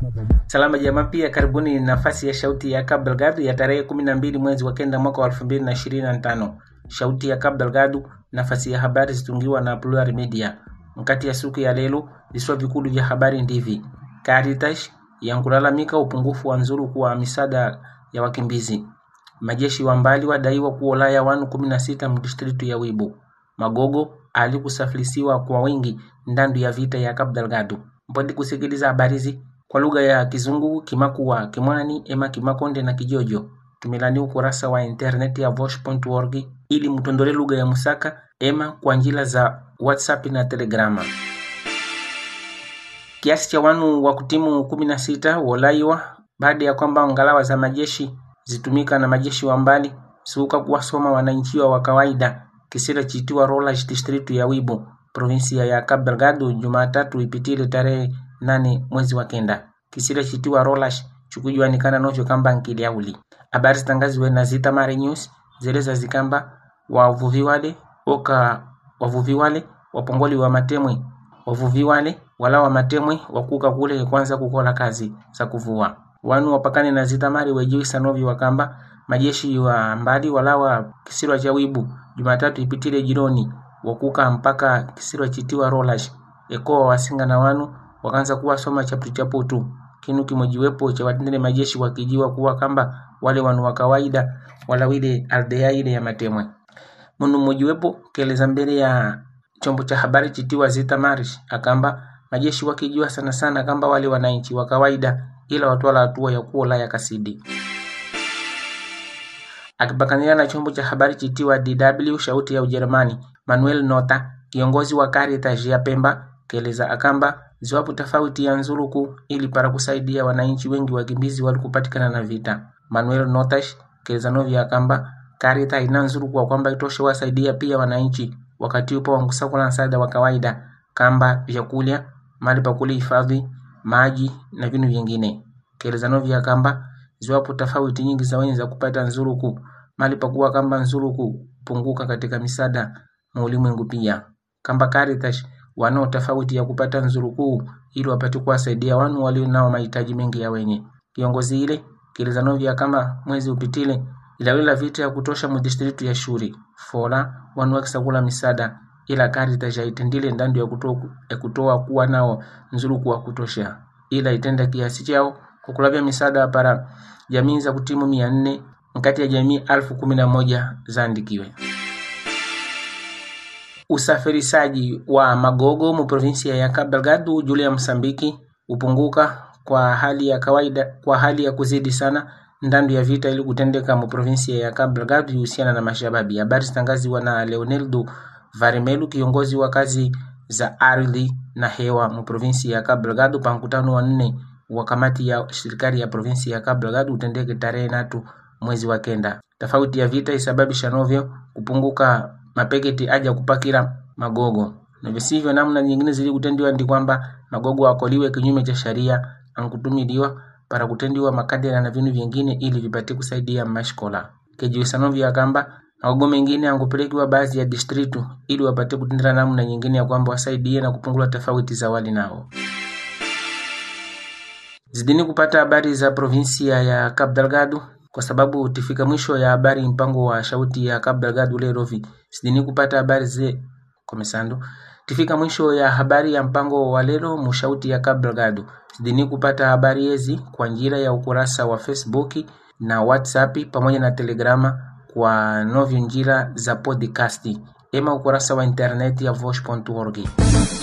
Salama jamaa, pia karibuni nafasi ya Sauti ya Cabo Delgado ya tarehe kumi na mbili mwezi wa kenda mwaka wa elfu mbili na ishirini na tano. Sauti ya Cabo Delgado, nafasi ya habari zitungiwa na Plural Media. Mkati ya siku ya lelo, viswa vikulu vya habari ndivi: Caritas yankulalamika upungufu wa nzuru kwa misaada ya wakimbizi. Majeshi wa mbali wadaiwa kuolaya wanu kumi na sita mdistritu ya Wibo. Magogo alikusafirisiwa kwa wingi ndandu ya vita ya Cabo Delgado. Mpodi kusikiliza habari hizi kwa lugha ya Kizungu, Kimakua, Kimwani, ema Kimakonde na Kijojo. Tumilani ukurasa wa internet ya vosh.org ili mtondole lugha ya Musaka ema kwa njila za WhatsApp na Telegrama. Kiasi cha wanu wa kutimu kumi na sita wolaiwa baada ya kwamba ngalawa za majeshi zitumika na majeshi wa mbali suka kuwasoma wananchi wa kawaida kisira chitiwa Rolas district ya Wibo provinsia ya Cabo Delgado Jumatatu ipitile tarehe nane mwezi wa kenda kisira chitiwa Rolas chukujuanikana novyo kamba nkiliauli habari zitangaziwe na Zita Mare News zeleza zikamba wavuvi wale oka wavuvi wale wapongoli wa matemwe wavuvi wale wala wa matemwe wakuka kule kwanza kukola kazi za kuvua wanu wapakane na zitamari wejiwisa novi wakamba majeshi wa mbali walawa kisirwa cha wibu Jumatatu ipitile jironi wakuka mpaka kisirwa chitiwa Rolash ekoa wasinga na wanu wakaanza kuwasoma chaputu chaputu kinu kimojiwepo cha watendele majeshi wakijiwa kuwa kamba wale wanu wa kawaida wala wile aldea ile ya matemwe munu mmojiwepo keleza mbele ya chombo cha habari chitiwa Zita Marish akamba majeshi wakijua sana sana kamba wale wananchi wa kawaida ila watwala hatua ya kuola ya kasidi. Akipakania na chombo cha habari chitiwa DW shauti ya Ujerumani, Manuel Nota, kiongozi wa Caritas ya Pemba, keleza akamba ziwapo tofauti ya nzuruku ili para kusaidia wananchi wengi wakimbizi walikupatikana na vita. Manuel Notash keleza novi akamba Caritas ina nzuruku wa kwamba itoshe wasaidia pia wananchi wakati upo wankusakula msaada wa kawaida kamba vyakula, mali pa hifadhi, maji na vinu vingine. Kelezano vya kamba ziwapo tofauti nyingi za wenye za kupata nzuruku mali pakuwa kamba nzuruku punguka katika misada na ulimwengu pia. Kamba Caritas wanao tofauti ya kupata nzuruku ili wapate kuwasaidia wanu walio nao mahitaji mengi ya wenye. Kiongozi ile kelezano vya kama mwezi upitile ilawila vita ya kutosha mudistritu ya Shuri fola wanu wakisakula misada ila Caritas yaitendile ndandu ya kutoa, ya kutoa kuwa nao nzuruku wa kutosha ila itenda kiasi chao kukulavya misaada para jamii za kutimu mia nne nkati ya jamii alfu kumi na moja zaandikiwe. Usafirishaji wa magogo mu provinsia ya Cabo Delgado juu ya Msambiki upunguka kwa hali ya kawaida kwa hali ya kuzidi sana ndandu ya vita ili kutendeka mu provinsia ya Cabo Delgado ihusiana na mashababi. Habari zitangaziwa na Leoneldo Varimelu, kiongozi wa kazi za ardhi na hewa mu provinsi ya Cabo Delgado pa mkutano wa nne wa kamati ya serikali ya provinsi ya Cabo Delgado utendeke tarehe natu mwezi wa kenda. Tofauti ya vita isababisha novyo kupunguka mapeketi aja kupakira magogo na visivyo namna nyingine zili kutendiwa ndi kwamba magogo akoliwe kinyume cha sharia ankutumiliwa para kutendiwa makadera na vinu vingine ili vipate kusaidia mashkola kejiwisanovyo akamba magogo mengine angupelekiwa baadhi ya distritu ili wapate kutendera namna nyingine ya kwamba wasaidie na kupungula tofauti za wali nao. Zidini kupata habari za provinsia ya Cabo Delgado kwa sababu tifika mwisho ya habari mpango wa shauti ya Cabo Delgado lerovi. Zidini kupata habari ze komesando tifika mwisho ya habari ya mpango wa lero mushauti ya Cabo Delgado. Zidini kupata habari hizi kwa njira ya ukurasa wa Facebook na WhatsApp pamoja na Telegrama kwa novyo njira za podcast ema ukurasa wa internet ya vosh.org.